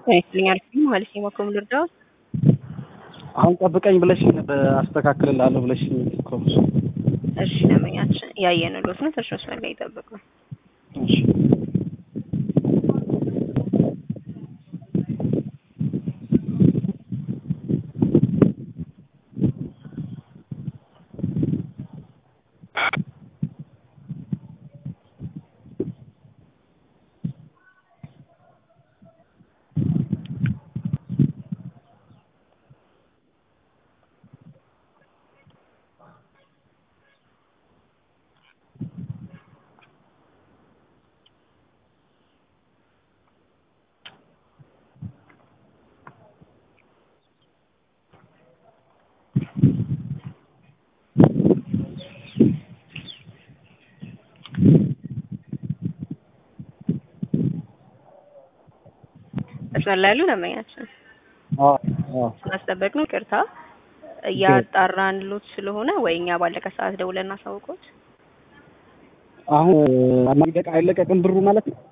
ይስጥልኛል ማለት የማኮም ልርዳው አሁን ጠብቀኝ ብለሽ አስተካክልላለሁ ብለሽ እኮ እሺ ደንበኛችን ያየንሎት ነው ተሽሎ ስለጋ ይጠብቁ እሺ መስመር ላይ ያሉ ደንበኛችን አዎ አዎ ስላስጠበቅ ነው ቅርታ እያጣራንሎት ስለሆነ ወይ እኛ ባለቀ ሰዓት ደውለን እናሳውቆት አሁን ማልቀቅ አይለቀቅም ብሩ ማለት ነው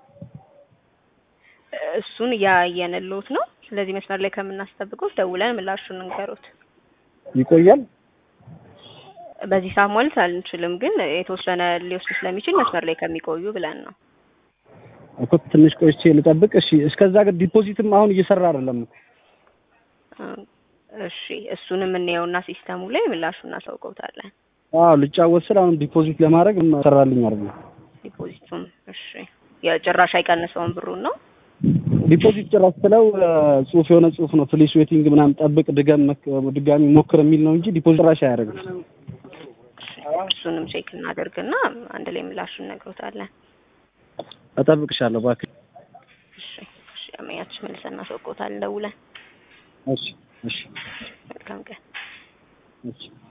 እሱን እያየንሎት ነው ስለዚህ መስመር ላይ ከምናስጠብቀው ደውለን ምላሹን እንገሩት ይቆያል በዚህ ሰዓት ማለት አንችልም ግን የተወሰነ ሊወስድ ስለሚችል መስመር ላይ ከሚቆዩ ብለን ነው እኮ ትንሽ ቆይቼ ልጠብቅ እሺ እስከዛ ግን ዲፖዚትም አሁን እየሰራ አይደለም እሺ እሱንም እንየውና ሲስተሙ ላይ ምላሹን እናሳውቀውታለን አዎ ልጫወት ስል አሁን ዲፖዚት ለማድረግ ሰራልኝ አይደለም ዲፖዚቱም እሺ የጭራሽ አይቀንሰውም ብሩን ነው ዲፖዚት ጭራሽ ስለው ጽሁፍ የሆነ ጽሁፍ ነው ፕሊስ ዌቲንግ ምናምን ጠብቅ ድገም ድጋሚ ሞክር የሚል ነው እንጂ ዲፖዚት ጭራሽ አያደርግም እሱንም ቼክ እናደርግና አንድ ላይ ምላሹን እነግሮታለን እጠብቅሻለሁ እባክህ እሺ እሺ አመያችን መልሰን እናሳውቀውታለን ደውለን እሺ እሺ መልካም ቀን እሺ